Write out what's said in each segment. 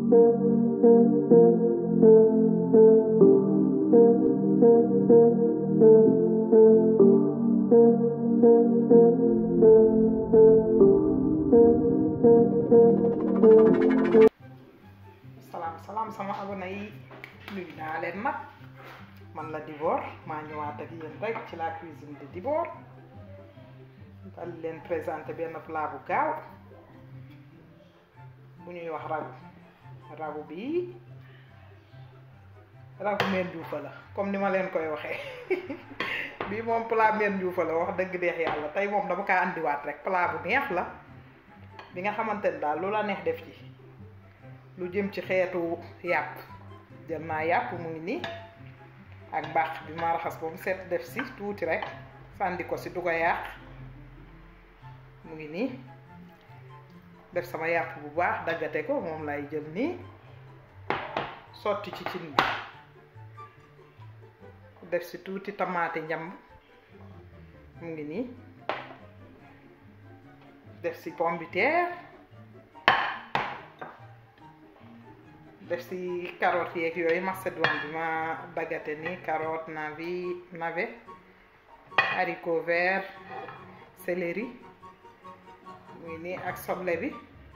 salaam salaam sama abonné yi nuyu naa leen nag man la Dibor maa ñëwaat ak yéen rek ci la cuisine de Dibor dal leen présenté benn plat bu gaaw bu ñuy wax ragu ragu bi ragu meen juufa la comme ni ma leen koy waxee bii moom plat meen juufa la wax dëgg neex yàlla tey moom dama kaa andiwaat rek plat bu neex la bi nga xamante ne daal lu la neex def ci lu jëm ci xeetu yàpp jël naa yàpp mu ngi nii ak mbaax bi ma raxas ba mu set def si tuuti rek sànni ko si du ko yàq mu ngi nii def sama yàpp bu baax daggate ko moom lay jël nii sotti ci cin bi def si tuuti tamaate njamb mu ngi nii def si pomme de terre def si carotte yeeg yooyu macédoine bi ma daggate ni carotte navi navet haricot vert céleri mu ngi nii ak soble bi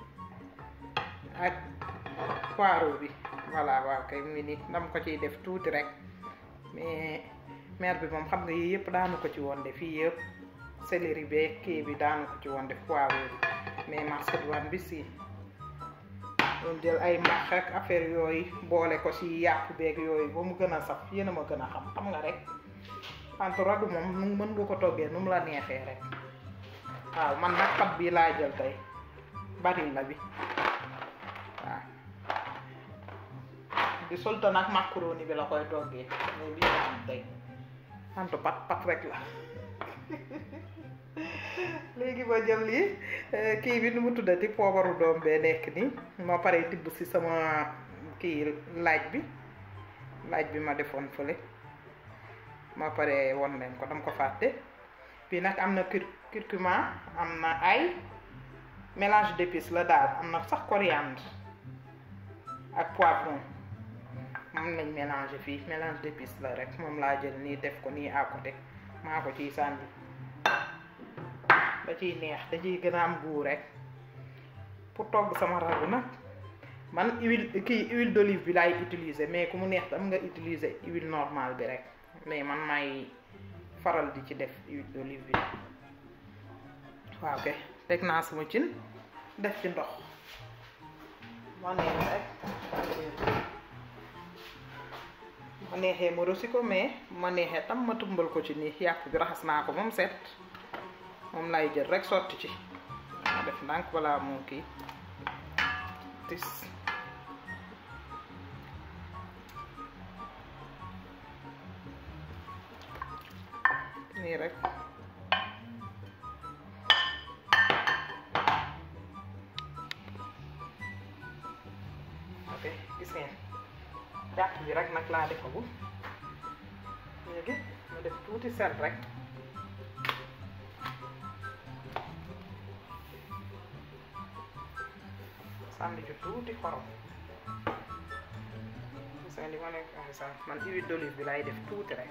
ak poireau bi voilà waaw kay mu ngi nii dama ko ciy def tuuti rek mais mère bi moom xam nga yii yëpp daanu ko ci woon def fii yëpp céleri beeg kii bi daanu ko ci woon def poireau bi mais macédoine bi si doon jël ay max ak affaire yooyu boole ko ci yàpp beeg yooyu ba mu gën a saf yéen a ma gën a xam xam nga rek wante ragu moom nu mën nga ko toggee nu mu la neexee rek waaw man nag pat bii laa jël tey baril la bi waaw di solta nag macaroni bi la koy toggee mais bii la am tey wante pat pat rek la léegi ma jël lii kii bi nu mu tuddati poobaru doom bee nekk nii ma pare tibb si sama kii laaj bi laaj bi ma defoon fële ma pare won leen ko dama ko fàtte bii nag am na cur curcuma am na ay mélange d'épices la daal am na sax coriandre ak poivron moom lañ mélange fii mélange d'épices la rek moom laa jël nii def ko nii à côté maa ko ciy sànni da ciy neex da ciy gën a am goût rek pour togg sama ragu nag man huile kii huile d'olive bi laay utiliser mais ku mu neex tam nga utiliser huile normale bi rek mais man may faral di ci def huile d'olive bi waaw kay teg naa sama cin def ci ndox ma neex rek ma neexee ma rosi ko mais ma neexee tam ma tumbal ko ci nii yàpp bi raxas naa ko moom set moom lay jël rek sotti ci ma def ndànk balaa moo kii tis nii rek ok gis ngeen jàpp bi rek nag laa defagul léegi ma def tuuti sel rek sànni ci tuuti xorom gis nga li ma leen wax sax man huile d'olive bi lay def tuuti rek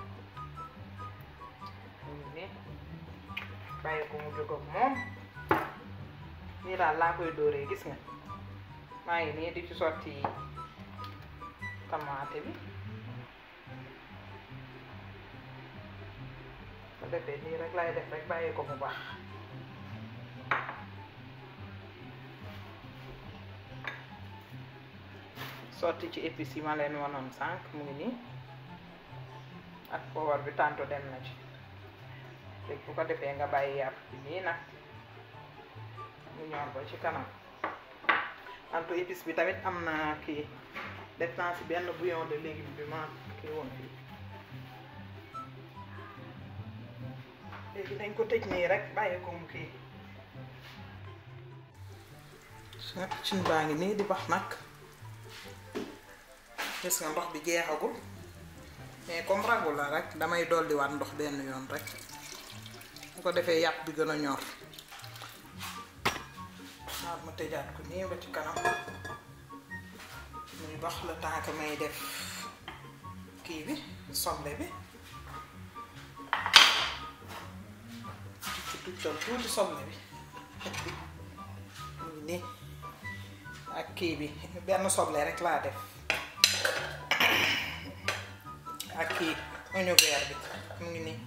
ni bàyyi ko mu jóg ak moom nii daal laa koy dóoree gis nga maa ngi nii di ci sotti tamaate bi ko defee nii rek lay def rek bàyyi ko mu baax sotti ci épices yi ma leen wanoon sànq mu ngi nii ak poobar bi tànto dem na ci léegi bu ko defee nga bàyyi yàpp bi nii nag mu ñor ba ci kanam antu épice bi tamit am na kii def naa si benn bouillon de légume bi ma kii woon fii léegi dañ ko tëj nii rek bàyyi ko mu kii cin baa ngi nii di bax nag gis nga ndox bi jeexagul mais comme ragu la rek damay dolliwaat ndox benn yoon rek bu ko defee yàpp bi gën a ñor xaar ma tëjaat ko nii ba ci kanam bax le temps que may def kii bi soble bi ci tuccal tuuti soble bi mu ngi nii ak kii bi benn soble rek laa def ak kii oignon vert bi mu ngi nii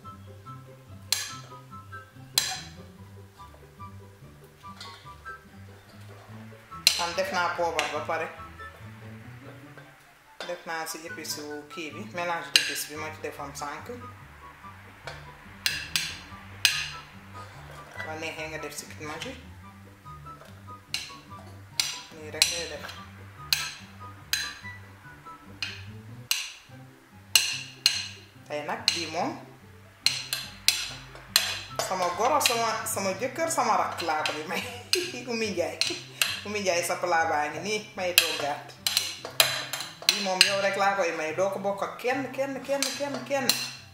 man def naa poobar ba pare def naa si épice wu kii bi mélange d'épices bi ma ci defoon sànq waa neexee nga def si kit magi nii rek ngay def tey nag bii moom sama goro sama sama jëkkër sama rakk laa ko bi may Oumy Ndiaye Oumy Ndiaye sa plat baa ngi nii may toggaat bii moom yow rek laa koy may doo ko bokk ak kenn kenn kenn kenn kenn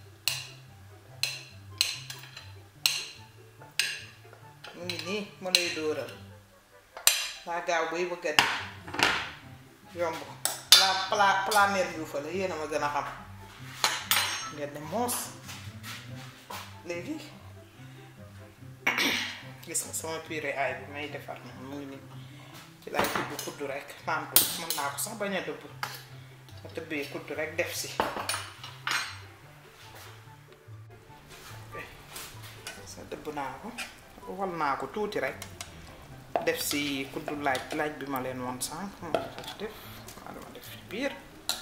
mu ngi nii ma lay dóoral daa gaaw bay bëgg a di yomb plat plat plat mère Diouf la yéen a ma gën a xam ngeen ne moos léegi gis nga sama purée aay bi may defar na mu ngi nii ci laay tibb kudd rek tàntu mën naa ko sax bañ a dëbb ma tëbbee kudd rek def si sa dëbb naa ko wal naa ko tuuti rek def si kuddu laaj laaj bi ma leen woon sànq moom la ci def maa dama def ci biir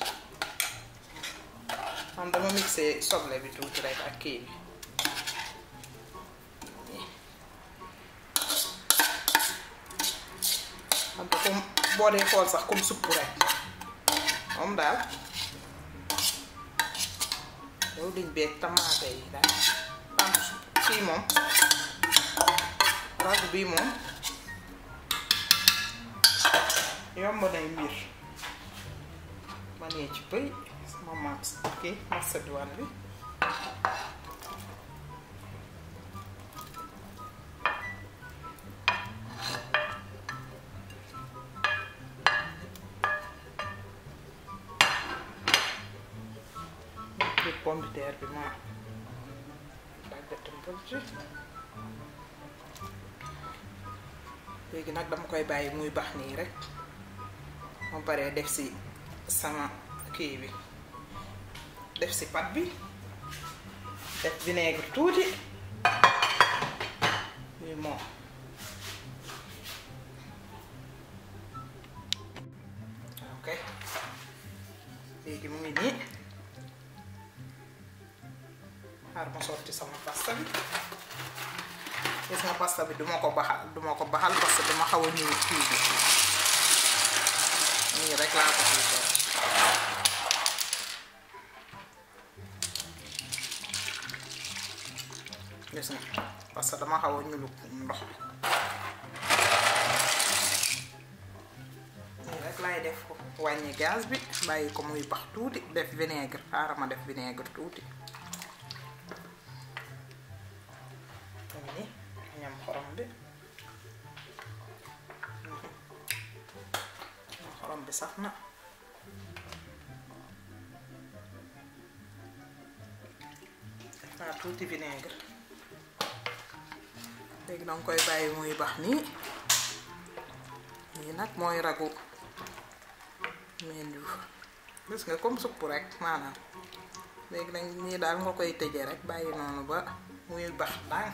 man dama mixé soble bi tuuti rek ak kii bi xam nga comme boo dee xool sax comme supp rek moom daal yow liñ beeg tamaate yi daal tànk kii moom ragu bii moom yomb nay mbir ma nee ci bëy sama mas kii macédoine bi kii pomme de terre bi ma daggatam bël ci léegi nag dama koy bàyyi muy bax nii rek ma paree def si sama kii bi def si pat bi def vinaigre tuuti muy moom ok léegi mu ngi nii xaar ma sotti sama pasta bi gis nga pasta bi duma ko baxal duma ko baxal parce que dama xaw a ñëw kii bi nii rek laa ko fiy def gis nga parce que dama xaw a ñulu ndox bi nii rek laay def ko wàññi gaz bi bàyyi ko muy bax tuuti def vinaigre xaaral ma def vinaigre tuuti ñam xorom bi xorom bi sax na def naa tuuti vinaigre léegi danga koy bàyyi muy bax nii lii nag mooy ragu meen yu gis nga comme supp rek maanaam léegi nag nii daal nga koy tëje rek bàyyi noonu ba muy bax ndànk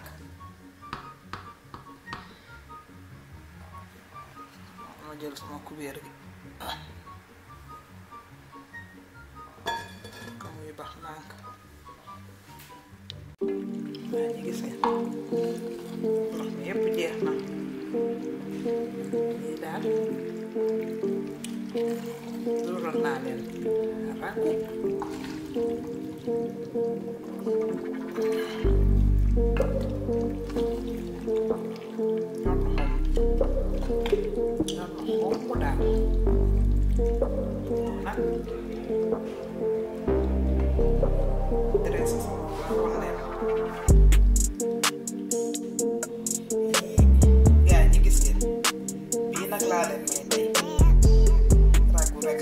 ma jël sama kubéer gi ka muy bax ndànk waa ji gis nga ndox mi yépp jeex na lii daal dural naa leen rakku xomb daal nag dressé sama waxoon leen gaa ñi gis ngeen bii nag laa leen may tey ragu rek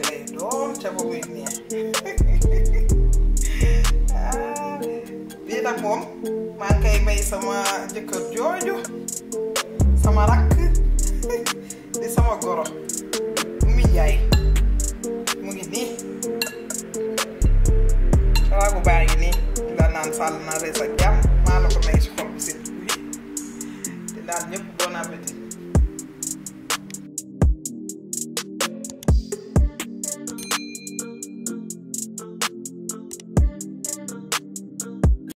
moom maa ngi koy may sama jëkkër jooju sama rakk di sama goro mu ngi njaay mu ngi nii raagu baa ngi nii la naan sàll na rees ak jàmm maa la ko may si xol bu set bi di naan ñëpp bon appétit